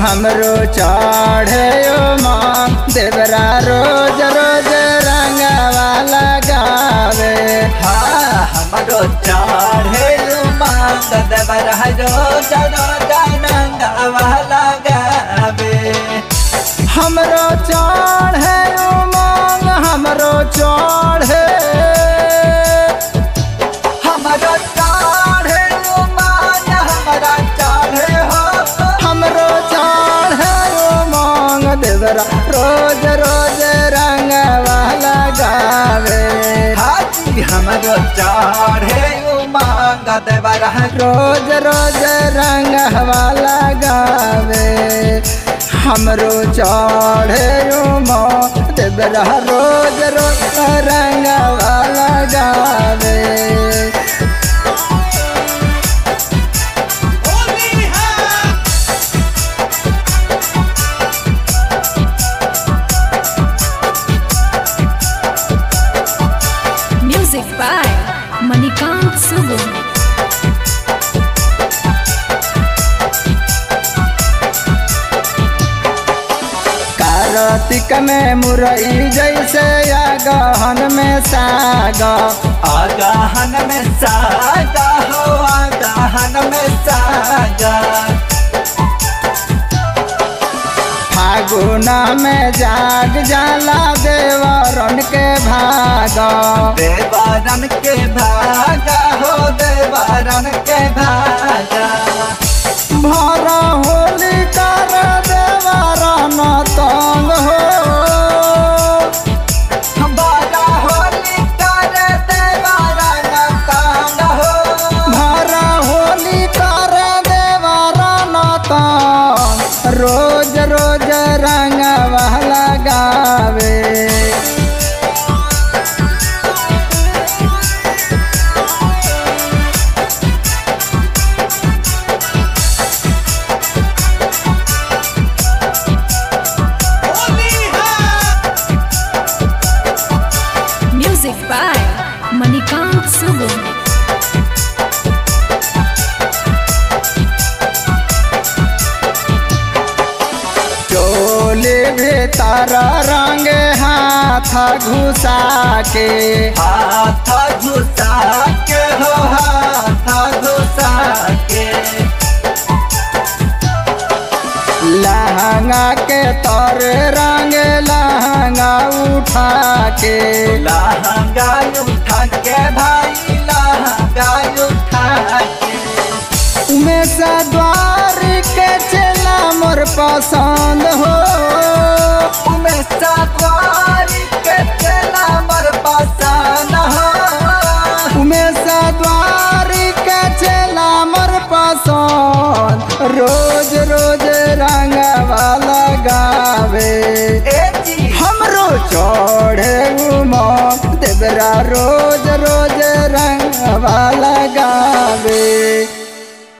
हमरो चढ़े माँ देवरा रोज रोज रंगवा लगावे हाँ हमरो चढ़े मांग देवर हजो जनो जानंगवा लगावे हमरो चढ़े मांग हमरो चढ़े हमरो चढ़े मांग हमरा चढ़े हो हमरो चढ़े मांग देवरा रोज रोज रंगवा लगावे हाजी हमरो चढ़े मांग देवर हजो रोज रोज रंगवा लगावे हमरो चढ़े माँ देवरा रोज रोज रंगवा लगावे Music by Manikant Sugun. Kartik में मुरई जैसे या गहन में सागा आगाहन में सागा हो आगाहन में सागा फागुना में जाग जाला देवरन के भागा देवारन के भागा हो देवारन के भागा भरा होली कर देवरन तंग हो बारा होली कर देवारन तांग हो भरा होली कर देवरन तंग रोज रोज रंगवा लगावे Music by Manikant Sugun. चोली भीतर रंग हाथ घुसा के हाथ घुसा के हो हाथ घुसा के लहंगा के तर रंग लहंगा उठा के लहंगा उठा के भाई लहंगा उठा के उमेश द्वार के चला मोर पसंद हो उमें सवारी के चला मर पसान हो उमेश द्वार के चला मोर पसंद रोज रोज रंगवा लगावे ए जी हमरो चढ़े उमा देवरा रोज रोज रंगवा लगावे